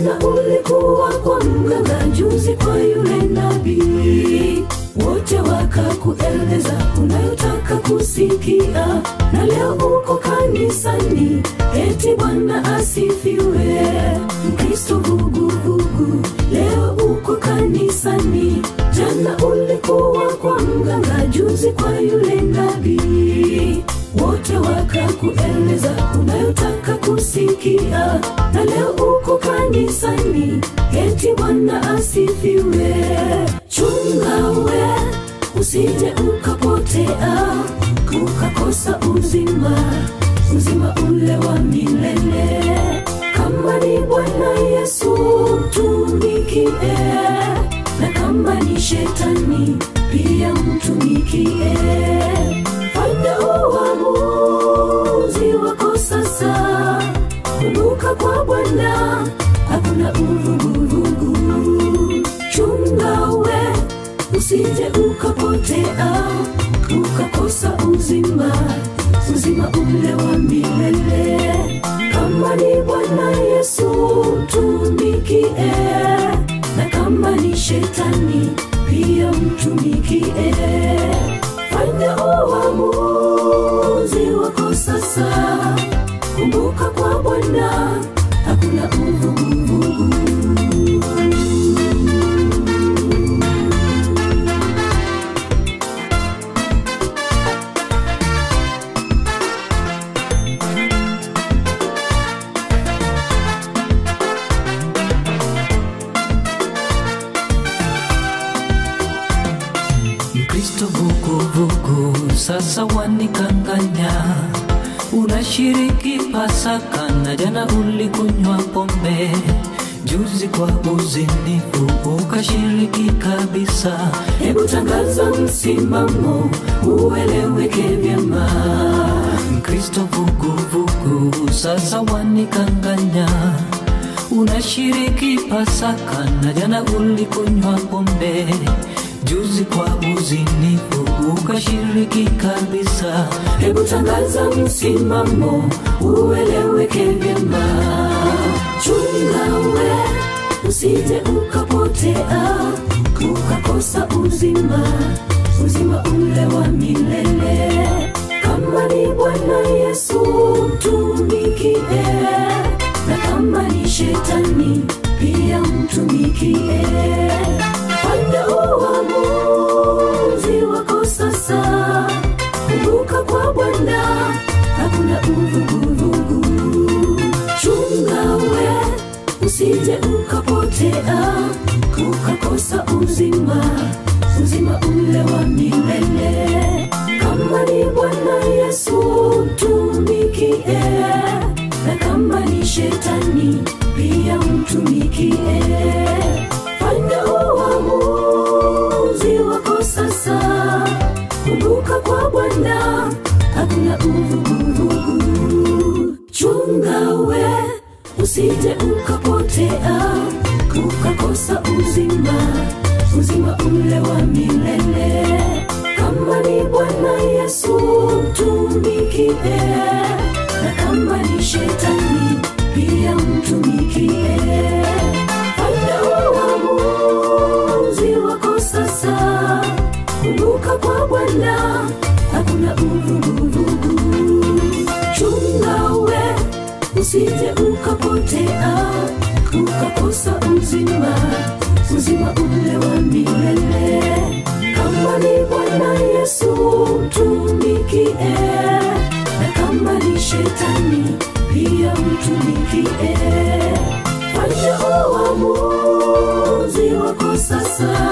jana ulikuwa kwa mganga, juzi kwa yule nabii, wote wakakueleza unayotaka kusikia, na leo uko kanisani, eti Bwana asifiwe. Mkristo vuguvugu, leo uko kanisani, jana ulikuwa kwa mganga, juzi kwa yule nabii, wote wakakueleza unayotaka kusikia, na leo uko kanisani, eti Bwana asifiwe. Chunga we, usije ukapotea, ukakosa uzima, uzima ule wa milele. Kama ni Bwana Yesu mtumikie, na kama ni shetani pia mtumikie. Fanya uamuzi wako sasa, kumbuka kwa Bwana hakuna uvuguvugu. Chunga we, usije ukapotea, ukakosa uzima, uzima ule wa milele. Kama ni Bwana Yesu mtumikie, na kama ni shetani pia mtumikie. Fanya uamuzi wako sasa, kumbuka kwa Bwana hakuna uvuguvugu. Mkristo vuguvugu sasa wanikanganya, unashiriki Pasaka na jana ulikunywa pombe, juzi kwa uzinifu ukashiriki kabisa. Hebu tangaza msimamo ueleweke vyema. Mkristo vuguvugu sasa wanikanganya, unashiriki Pasaka na jana ulikunywa pombe, juzi kwa uzinifu ukashiriki kabisa. Hebu tangaza msimamo ueleweke vyema. Chunga we, usije ukapotea, ukakosa uzima, uzima ule wa milele. Kama ni Bwana Yesu mtumikie, na kama ni shetani pia mtumikie. Fanya uamuzi wako sasa, kumbuka kwa Bwana hakuna uvuguvugu. Chunga we, usije ukapotea, ukakosa uzima, uzima ule wa milele. Kama ni Bwana Yesu mtumikie, na kama ni shetani pia mtumikie. Fanya uamuzi wako sasa, kumbuka kwa Bwana hakuna uvuguvugu. Chunga we, usije ukapotea, ukakosa uzima, uzima ule wa milele. Kama ni Bwana Yesu mtumikie, na kama ni shetani pia mtumikie. Fanya uamuzi wako sasa, kumbuka kwa Bwana hakuna uvuguvugu. Chunga we, usije ukapotea, ukakosa uzima, uzima ule wa milele. Kama ni Bwana Yesu mtumikie, na kama ni shetani pia mtumikie. Fanya uamuzi wako sasa,